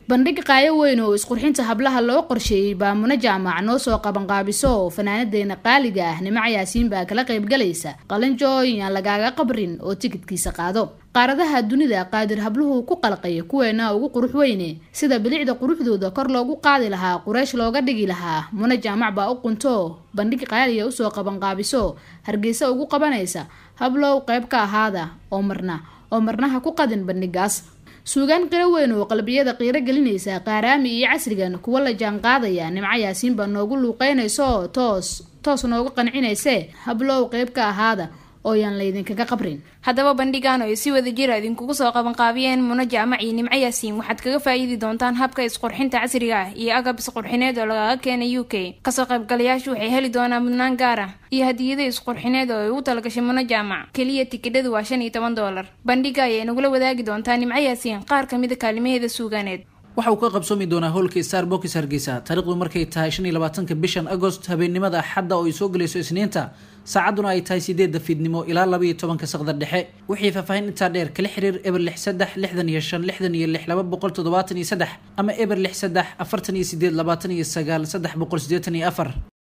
bandhig qaayo weyn oo isqurxinta hablaha loo qorsheeyey baa muna jaamac noo soo qabanqaabiso fanaanadeena qaaliga ah nimac yaasiin baa kala qaybgalaysa qalinjooyin aan lagaaga qabrin oo tikidkiisa qaado qaaradaha dunida qaadir habluhu ku qalqaya kuweena ugu qurux weyne sida bilicda quruxdooda kor loogu qaadi lahaa quraysh looga dhigi lahaa muna jaamac baa u qunto bandhig qaaliya usoo qabanqaabiso hargeysa ugu qabanaysa hablow qayb ka ahaada oo marna oo marnaha ku qadin bandhigaas suugaan qiro weyn oo qalbiyada qiiro gelinaysa qaaraami iyo casrigan kuwa la jaan qaadaya nimco yaasiin baa noogu luuqeynayso toos toos noogu qancinayse hablow qayb ka ahaada oo yaan laydinkaga qabrin haddaba bandhigan oo ay si wada jira idinkugu soo qabanqaabiyeen muna jaamac iyo nimco yaasiin waxaad kaga faa'iidi doontaan habka isqurxinta casriga ah iyo agab isqurxineed oo lagaga keenay u k kasoo qaybgalayaashu waxay heli doonaan mudnaan gaar ah iyo hadiyada isqurxineed oo ay ugu talagashay muna jaamac keliya tikidhadu waa shan iyo toban doolar bandhiga ayay nagula wadaagi doontaa nimco yaasiin qaar ka mida kaalimaheeda suugaaneed waxa uu ka qabsoomi doonaa howlka star box hargeysa taarikhdu markay tahay shan iyo labaatanka bishan agost habeennimada axadda oo ay soo gelayso isniinta saacadduna ay tahay sideedda fiidnimo ilaa laba iyo tobanka saqda dhexe wixii faahfaahin intaa dheer kala xiriir eber lix saddex lixdan iyo shan lixdan iyo lix laba boqol toddobaatan iyo saddex ama eber lix saddex afartan iyo sideed labaatan iyo sagaal saddex boqol siddeetan iyo afar